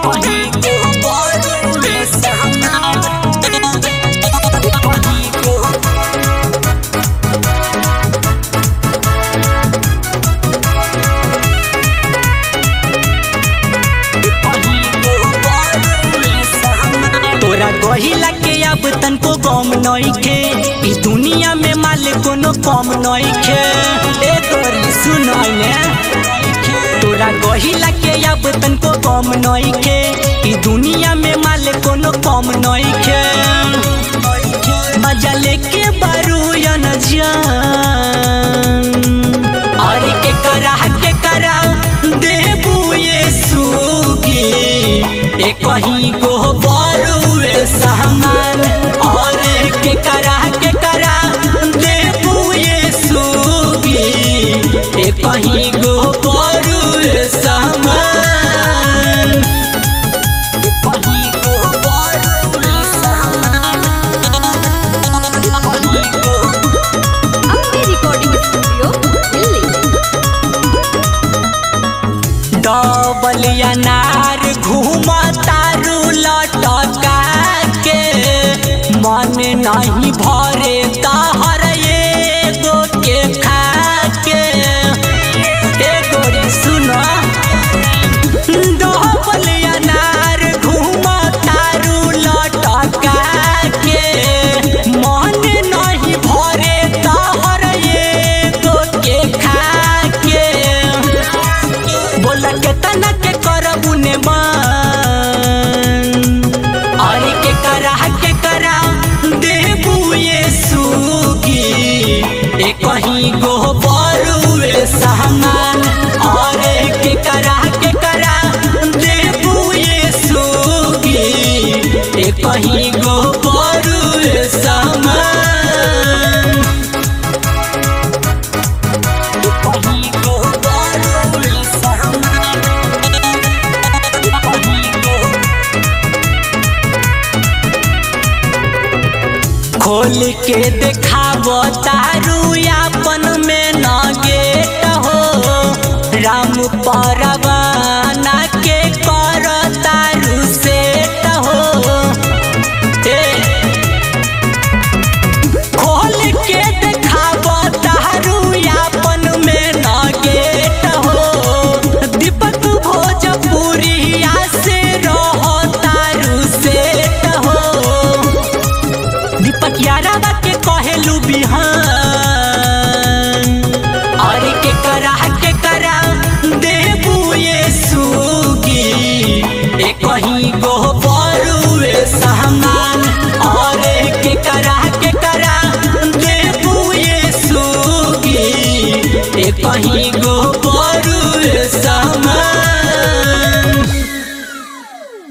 कहीं को बड़ुए सामान कहीं को तोरा गहिला के अब तनको गम नइखे ई दुनिया में माल कोनो कम नइखे ए तोरी सुनाई ने तोरा गहिला के अब तनको गम नइखे ई दुनिया में माल कोनो कम नइखे मजा लेके बारू या न जान अरे के करा के करा देबू ये सुगी ए कहीं को बरुए सामान और के करा के करा देबू ये सुगी ए कहीं को बरुए सामान कहीं को बरुए सामान कहीं को अपने रिकॉर्डिंग स्टूडियो दिल्ली डबल अनार घूमा तारू लटका के मन नहीं भरे तहर एगो के खा के एगो रे सुना डबल अनार घूमा तारू लटका के मन नहीं भरे तहर एगो के खा के बोला के तना के करबू ने मान अरे के करा के करा देबू ये सुगी ए कहीं गो बरुए सामान अरे के करा के करा देबू ये सुगी ए कहीं गो बरुए सामान कहीं को बरुए सामान कहीं को खोल के देखाब तारू अपन में न गेट हो राम परवाना के कर तारू सेट हो ए, खोल के देखाब तारू अपन में न गेट हो दीपक भोजपुरिया से रहो तारू सेट हो दीपक यारावा के कहेलू बिहान अरे के करा के करा देबू ये सुगी ए कहीं गो बरुए सामान अरे के करा के करा देबू ये सुगी ए कहीं गो